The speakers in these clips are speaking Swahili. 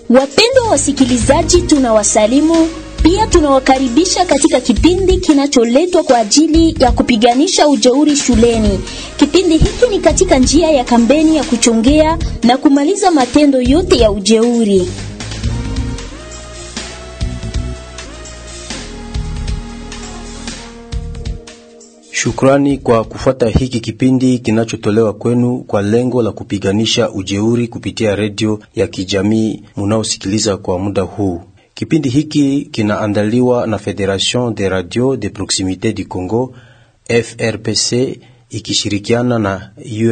Wapendwa wasikilizaji, tunawasalimu pia tunawakaribisha katika kipindi kinacholetwa kwa ajili ya kupiganisha ujeuri shuleni. Kipindi hiki ni katika njia ya kampeni ya kuchongea na kumaliza matendo yote ya ujeuri. Shukrani kwa kufuata hiki kipindi kinachotolewa kwenu kwa lengo la kupiganisha ujeuri kupitia redio ya kijamii munaosikiliza kwa muda huu. Kipindi hiki kinaandaliwa na Federation de Radio de Proximite du Congo FRPC ikishirikiana na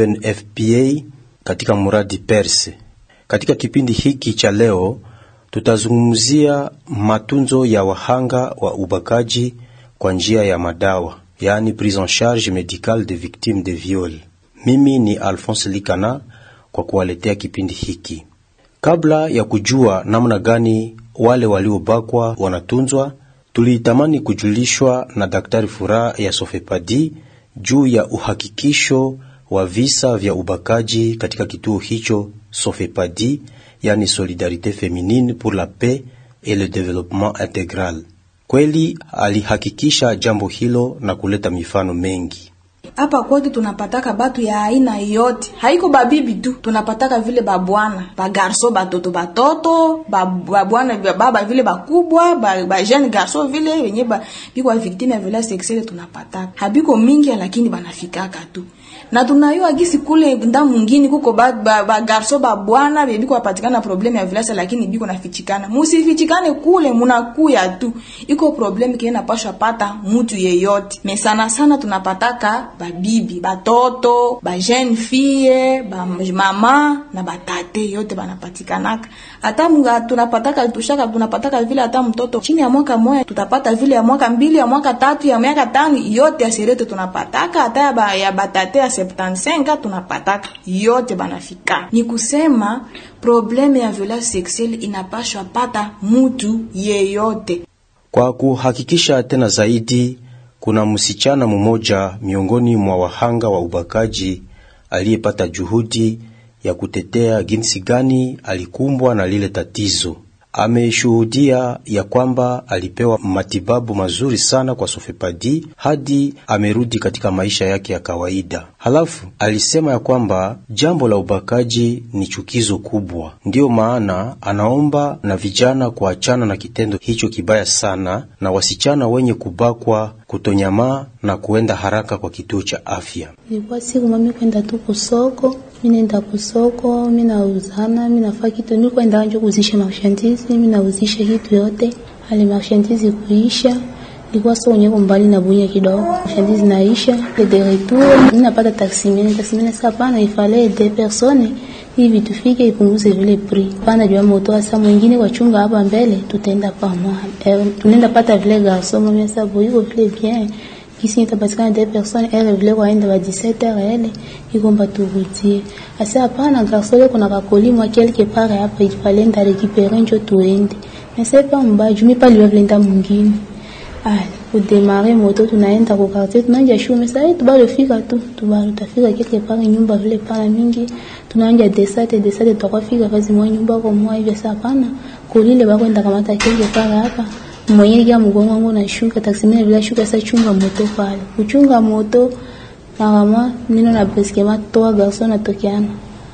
UNFPA katika muradi Perse. Katika kipindi hiki cha leo tutazungumzia matunzo ya wahanga wa ubakaji kwa njia ya madawa yaani prise en charge medicale de victimes de viol. Mimi ni Alphonse Likana kwa kuwaletea kipindi hiki. Kabla ya kujua namna gani wale waliobakwa wanatunzwa, tulitamani kujulishwa na Daktari Furaha ya Sofepadi juu ya uhakikisho wa visa vya ubakaji katika kituo hicho Sofepadi, yani Solidarite Feminine pour la Paix et le Développement Intégral. Kweli alihakikisha jambo hilo na kuleta mifano mengi. Hapa kwetu tunapataka batu ya aina yote, haiko babibi tu, tunapataka vile babwana bagarso, batoto batoto, babwana baba vile bakubwa, ba, ba jeune garso vile wenye ba biko victime ya violence sexuelle tunapataka. Habiko mingi lakini banafikaka tu. Na tunayua gisi kule nda mwingine kuko ba, ba, ba garso ba bwana biko wapatikana problem ya violence lakini biko nafichikana. Musifichikane kule munakuya tu. Iko problem kiena pasha pata mtu yeyote. Me sana sana tunapataka babibi batoto ba jeune fille ba mama na batate yote banapatikanaka hata mga tunapataka tushaka tunapataka vile hata mtoto chini ya mwaka moja tutapata vile ya mwaka mbili ya mwaka tatu ya miaka tano yote ya serete tunapataka hata ya, ba, ya batate ya 75 tunapataka yote banafika ni kusema probleme ya violence sexuelle inapashwa pata mutu yeyote kwa kuhakikisha tena zaidi kuna msichana mmoja miongoni mwa wahanga wa ubakaji aliyepata juhudi ya kutetea jinsi gani alikumbwa na lile tatizo. Ameshuhudia ya kwamba alipewa matibabu mazuri sana kwa Sofepadi hadi amerudi katika maisha yake ya kawaida. Halafu alisema ya kwamba jambo la ubakaji ni chukizo kubwa, ndiyo maana anaomba na vijana kuachana na kitendo hicho kibaya sana, na wasichana wenye kubakwa kutonyamaa na kuenda haraka kwa kituo cha afya. Ilikuwa siku mami kwenda tu kusoko, mimi nenda kusoko, mimi nauzana, mimi nafaa kitu, mimi kwenda nje kuzisha marchandise, mimi nauzisha kitu yote, hali marchandise kuisha ilikuwa sio nyepo mbali na bunya kidogo, marchandise naisha le de retour, mimi napata taxi mimi taxi mimi sasa pana ifale de personnes hivi tufike ipunguze vile prix. Pana jua moto asa mwingine wachunga hapa mbele, tutaenda pamoja. Eh, tunaenda pata vile garçon mimi sasa yuko vile bien kisi itapatikana des personnes elle vile waenda ba 17 heures elle iko mba turudie asa hapana garçon leo kuna kakoli mwa quelque part hapa ifale nda récupérer njo tuende mais c'est pas mbaya jumi pa liwa vile nda mwingine ah kudemare moto tunaenda kwa quartier tunaanja shume sasa tubalo fika tu tubalo tafika quelque part nyumba vile pana mingi tunaanja desate desate tukafika kazi mwa nyumba kwa mwa hivyo sasa hapana kulile bakwenda kamata quelque part hapa mwenyewe kia mgongo wangu na shuka taksi mimi bila shuka sasa chunga moto pale kuchunga moto na kama nino na breskema toa garso na tokiana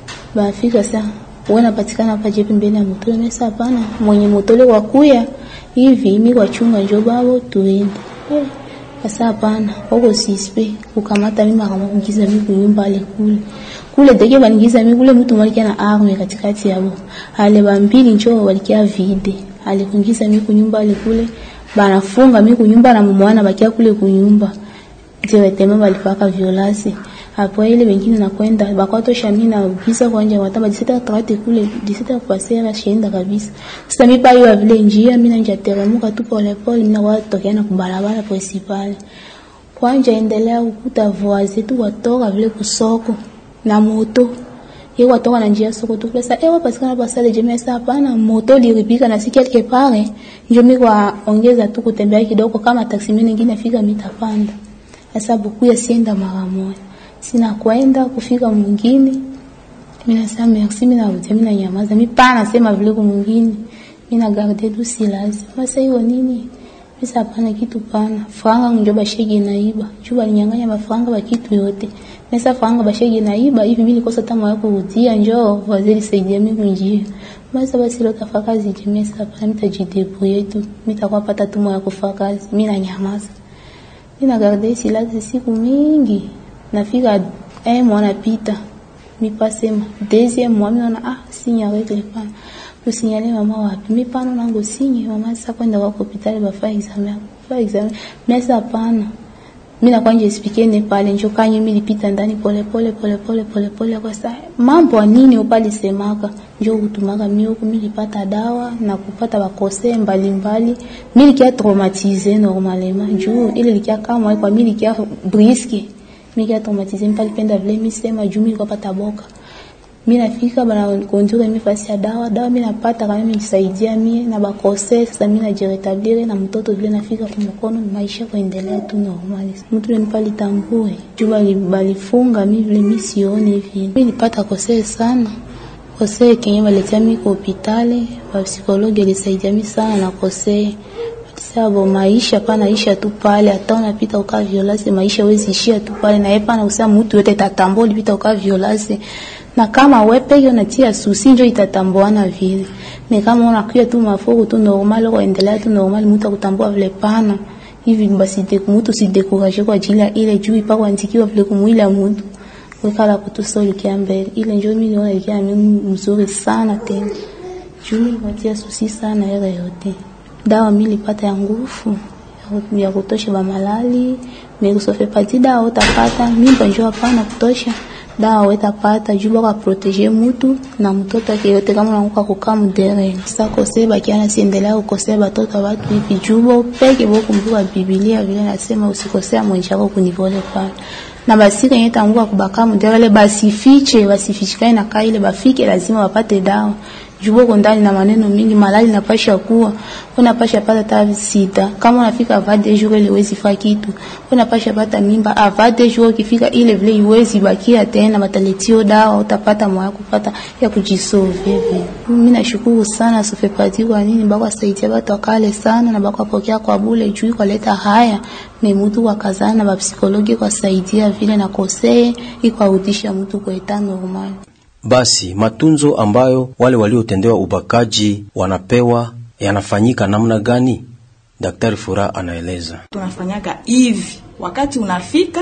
bafika sasa wana patikana hapa jepi mbele ya moto mimi sasa hapana mwenye moto ile wakuya hivi mimi kwa chunga njo babo tuende eh sasa hapana wako sispe kukamata mimi kama kuingiza mimi kunyumba ile kule kule dege banigiza mimi kule mtu mwalikia na arme katikati yao ale bambili njo walikia vide alikuingiza mimi kunyumba ale kule banafunga mimi kunyumba na mumwana bakia kule kunyumba directement balipaka violence hapo ile wengine nakwenda bakwato shami na visa kwa nje watamba 17h30 kule 17h passer shienda kabisa sasa mimi pa hiyo vile njia mimi nanja teremuka tu pole pole mimi na watu na kubarabara principale kwanja endelea kukuta voisin tu watoka vile kusoko na moto yeye watoka na njia soko tu pesa ewa patikana pasale jemea sasa hapana moto liripika na si quelque part njo mimi kwa ongeza tu kutembea kidogo kama taksi mimi nyingine fika mitapanda sasa buku ya sienda mara moja sina kwenda kufika mwingine mimi nasema merci mimi narudia mimi nanyamaza mimi pa nasema vile kwa mwingine mimi na garder du silence sasa hiyo nini Pesa hapana kitu pana. Franga njo bashege naiba. Juba alinyang'anya mafranga ba kitu yote. Pesa franga bashege naiba hivi mimi nikosa tamu ya kurudia njoo waziri saidia mimi kunjia. Basi basi leo tafaka kazi jamii sasa hapana mitajidebuye tu. Mitakuwa pata tumo ya kufanya kazi. Mimi na nyamaza. Mimi na garder silence siku mingi. Nafika eh mwana pita. Mi pasema deuxième mois mimi naona ah sinya règle pana usinyale mama wapi mi pano nango sinye mama sasa kwenda kwa hospitali bafa examen fa examen mesa hapana mimi na kwanje explique ne pale njo kanye mimi lipita ndani pole pole pole pole pole pole kwa sasa mambo nini upali semaka njo kutumaka mimi huko mimi nilipata dawa na kupata bakose mbalimbali mimi likia traumatiser normalement juu ile likia kama kwa mimi likia brisque mimi likia traumatiser mpali penda vile mimi sema juu mimi nilikuwa pata boka mi nafika bana konjure mi fasi ya dawa dawa mi napata kama mi nisaidia mie na bakose sasa mi najiretablir na mtoto vile nafika kwa mkono maisha kuendelea tu normali mtu ile mpali tambue juu bali balifunga mi vile mi sione hivi mi nipata kose sana kose kenye baletea mi kwa hospitali ba psikologi alisaidia mi sana na kose sabo maisha pana isha tu pale hata unapita uka violence maisha wezi ishia tu pale na yepa na usema mtu yote tatambua ulipita uka violence na kama wewe peke unatia susi njo itatambuana vile ni kama unakuya tu mafuku tu normal kuendelea tu normal mtu akutambua vile pana hivi basi de mtu si dekuraje kwa ajili ya ile juu ipako andikiwa vile kumwili ya mtu wekala kutusoli kiambele ile njo mimi naona ikia mimi mzuri sana tena juu mimi natia susi sana yale yote dawa mimi nilipata ya nguvu ya kutosha ba malali merusofe pati dawa utapata mimba njo hapana kutosha dawa wetapata juu baka protege mutu na mtoto wake yote kama unaanguka kukaa mudere sasa kose bakiana siendelea kukosea batoto watu hivi jubo peke bokumbuka Biblia vile nasema usikosea mwenzako kunivole pale na basi kenye tanguka kubaka mudere basifiche basifichikae na kai ile bafike lazima wapate dawa jubo ndani na maneno mingi malali napasha kuwa unapasha pata ta sita kama unafika avade jour ile wezi fa kitu unapasha pata mimba avade jour ukifika ile vile iwezi bakia tena bataletio dawa utapata moyo kupata ya kujisove vile mimi nashukuru sana sofepati kwa nini bako saidia watu wakale sana na bako pokea kwa bule juu kwa leta haya ni mtu wa kazana ba psikologi kwa saidia vile na kosee ikwarudisha mtu kwa eta normal basi matunzo ambayo wale waliotendewa ubakaji wanapewa yanafanyika namna gani? Daktari Fura anaeleza. Tunafanyaga hivi, wakati unafika,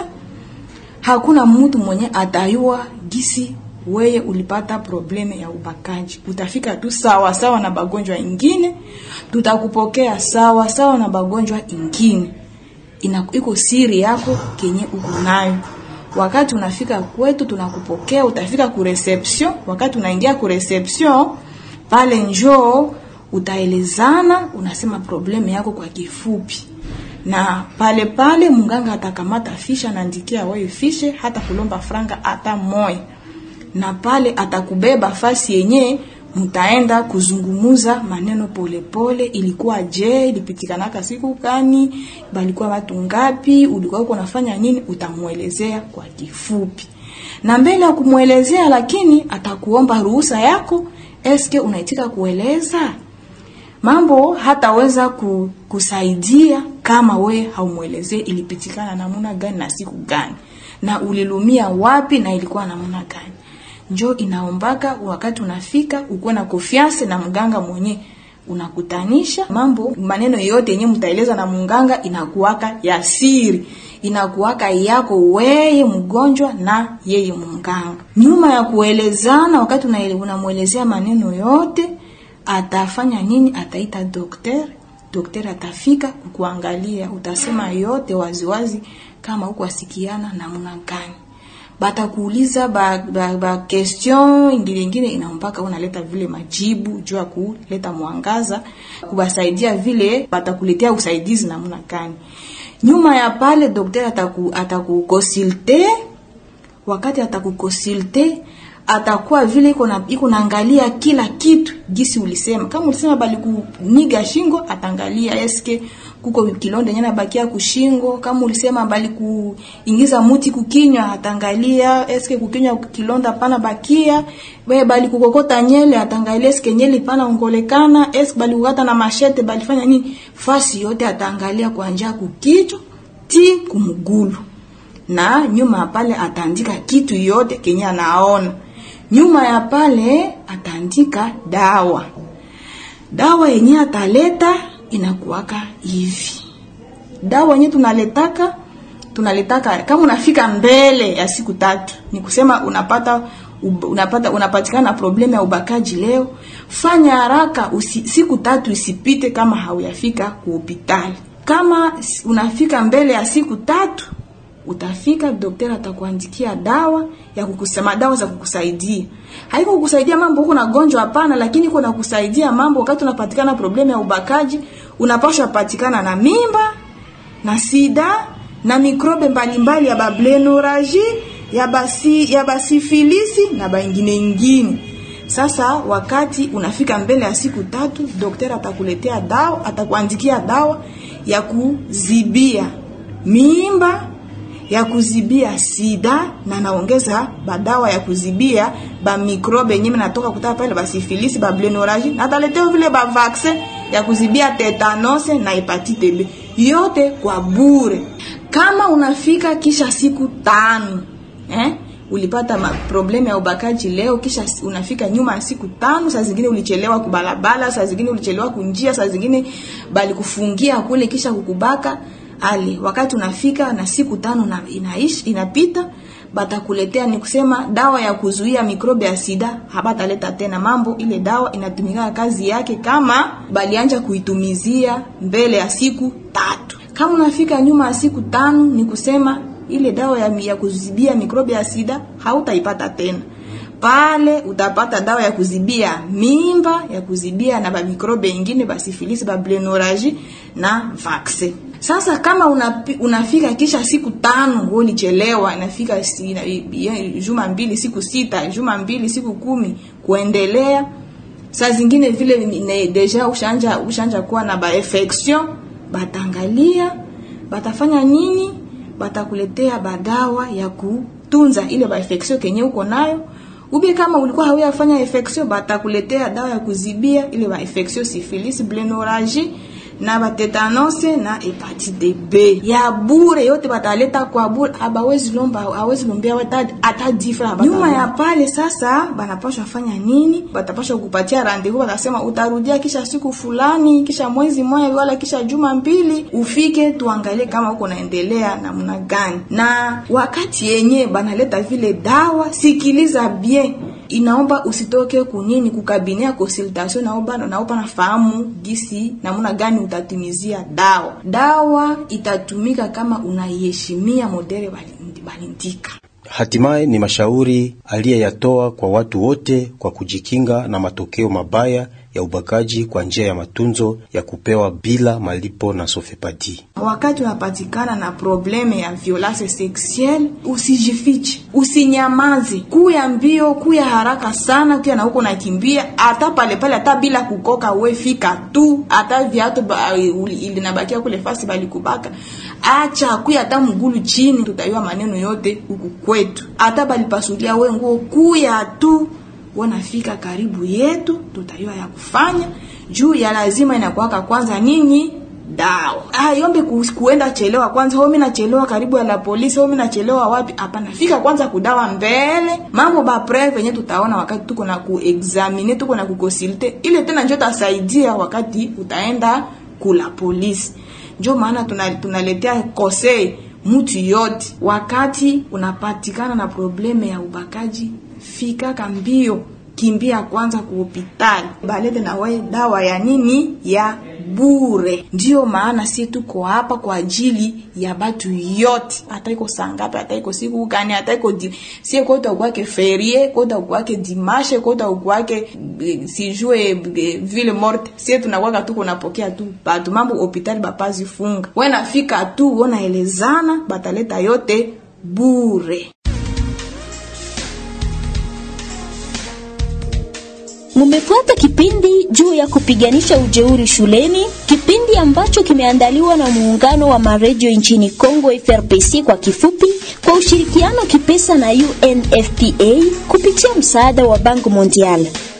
hakuna mtu mwenye atayua gisi weye ulipata probleme ya ubakaji. Utafika tu sawa sawa na bagonjwa ingine, tutakupokea sawa sawa na bagonjwa ingine. Ina iko siri yako kenye uko nayo wakati unafika kwetu tunakupokea, utafika ku reception. Wakati unaingia ku reception pale, njoo utaelezana, unasema probleme yako kwa kifupi, na pale pale munganga atakamata fisha, naandikia wewe fishe, hata kulomba franga hata moya, na pale atakubeba fasi yenye mtaenda kuzungumuza maneno polepole pole. Ilikuwa je, ilipitikanaka siku gani, balikuwa watu ngapi, ulikuwa uko nafanya nini, utamuelezea kwa kifupi, na mbele ya kumwelezea, lakini atakuomba ruhusa yako, eske unaitika kueleza mambo hataweza kusaidia kama we haumwelezee ilipitikana namuna gani na siku gani na ulilumia wapi na ilikuwa namuna gani njo inaombaka wakati unafika ukuwe na confiance na mganga mwenye unakutanisha mambo maneno yote yenye mtaeleza na mganga inakuwaka ya siri inakuwaka yako weye mgonjwa na yeye mganga nyuma ya kuelezana wakati unamwelezea maneno yote atafanya nini ataita dokter dokter atafika kukuangalia utasema yote waziwazi kama huko asikiana namna gani batakuuliza ba, ba, ba question ingine ingine inampaka unaleta vile majibu juu ya kuleta mwangaza kubasaidia vile batakuletea usaidizi namna gani nyuma ya pale daktari ataku atakukonsulte wakati atakukonsulte atakuwa vile iko na iko naangalia kila kitu gisi ulisema kama ulisema bali kuniga shingo atangalia eske kuko kilonda nyana bakia kushingo kama ulisema bali kuingiza muti kukinywa atangalia eske kukinywa kilonda pana bakia wewe bali kukokota nyele atangalia eske nyele pana ongolekana eske bali kukata na mashete bali fanya nini fasi yote atangalia kuanzia kukichwa ti kumgulu na nyuma ya pale ataandika kitu yote kenye anaona nyuma ya pale ataandika dawa dawa yenye ataleta inakuwaka hivi dawa yenye tunaletaka tunaletaka kama unafika mbele ya siku tatu ni kusema unapata unapata unapatikana na problemu ya ubakaji leo fanya haraka usi, siku tatu isipite kama hauyafika ku hospitali kama unafika mbele ya siku tatu utafika daktari atakuandikia dawa ya kukusema dawa za kukusaidia haiko kukusaidia mambo huko na gonjwa hapana lakini kuna kusaidia mambo wakati unapatikana problemu ya ubakaji unapaswa patikana na mimba na sida na mikrobe mbalimbali ya bablenoragi ya basi ya basifilisi na baingine ingine sasa wakati unafika mbele ya siku tatu daktari atakuletea dawa atakuandikia dawa ya kuzibia mimba ya kuzibia sida na naongeza badawa ya kuzibia ba mikrobe yenyewe natoka kutoka pale basifilisi ba blenoragi na taletea vile ba vaccin ya kuzibia tetanose na hepatite B yote kwa bure kama unafika kisha siku tano eh ulipata problemu ya ubakaji leo kisha unafika nyuma ya siku tano saa zingine ulichelewa kubalabala saa zingine ulichelewa kunjia saa zingine bali kufungia kule kisha kukubaka ale wakati unafika na siku tano na inaishi inapita batakuletea ni kusema dawa ya kuzuia mikrobe ya sida habataleta tena mambo ile dawa inatumika kazi yake kama balianja kuitumizia mbele ya siku tatu kama unafika nyuma ya siku tano ni kusema ile dawa ya, ya kuzibia mikrobe ya sida hautaipata tena pale utapata dawa ya kuzibia mimba ya kuzibia na bamikrobe ingine basifilisi bablenoragi na vaccin sasa kama unapi, unafika kisha siku tano ulichelewa inafika si, ina, juma mbili siku sita juma mbili siku kumi kuendelea saa zingine vile ne, deja ushanja ushanja kuwa na bainfection batangalia batafanya nini batakuletea badawa ya kutunza ile bainfection kenye uko nayo ube kama ulikuwa hauyafanya infection batakuletea dawa ya kuzibia ile bainfection syphilis blenoragi na batetanose na hepatite B ya bure yote bataleta kwa bure, abawezi lomba hawezi lombea hata hata difra. Nyuma ya pale sasa, banapaswa fanya nini? Batapaswa kupatia rendezvous, batasema utarudia kisha siku fulani, kisha mwezi mmoja, wala kisha juma mbili, ufike tuangalie kama uko naendelea namna gani. Na wakati yenye banaleta vile dawa, sikiliza bien inaomba usitoke kunini kukabinea consultation naomba naomba nafahamu gisi namna gani utatumizia dawa dawa itatumika kama unaiheshimia modele balindika Hatimaye ni mashauri aliyeyatoa kwa watu wote kwa kujikinga na matokeo mabaya ya ubakaji kwa njia ya matunzo ya kupewa bila malipo na Sofepadi. Wakati unapatikana na probleme ya violence sexuelle, usijifiche, usinyamaze, kuya mbio, kuya haraka sana, kuya na huko nakimbia, hata pale pale, hata bila kukoka, we fika tu, hata viatu ilinabakia kule fasi balikubaka, acha kuya, hata mgulu chini, tutaiwa maneno yote huku kwetu, hata balipasulia we nguo, kuya tu wanafika karibu yetu, tutayua ya kufanya juu ya lazima inakuwaka kwanza nini dawa. Ah, yombe kuenda chelewa kwanza, homi nachelewa karibu ya la polisi, homi nachelewa wapi? Hapana, fika kwanza kudawa mbele. Mambo ba preve yenye tutaona wakati tuko na kuexamine, tuko na kukonsulte, ile tena ndio tasaidia wakati utaenda kula polisi. Ndio maana tunaletea tuna conseil mtu yote, wakati unapatikana na probleme ya ubakaji fika kambio, kimbia kwanza ku hospitali, balete na wewe dawa ya nini ya bure. Ndiyo maana si tuko hapa kwa ajili ya batu yote, hata iko sangapi, hata iko siku gani, hata iko di si kota kwake ferie, kota kwake dimashe, kota kwake sijue ville morte, si tunakwaka tuko napokea tu batu mambo hospitali bapazi funga, wewe nafika tu unaelezana, bataleta yote bure. Mumefuata kipindi juu ya kupiganisha ujeuri shuleni, kipindi ambacho kimeandaliwa na muungano wa maredio nchini Kongo FRPC kwa kifupi, kwa ushirikiano kipesa na UNFPA kupitia msaada wa Bank Mondial.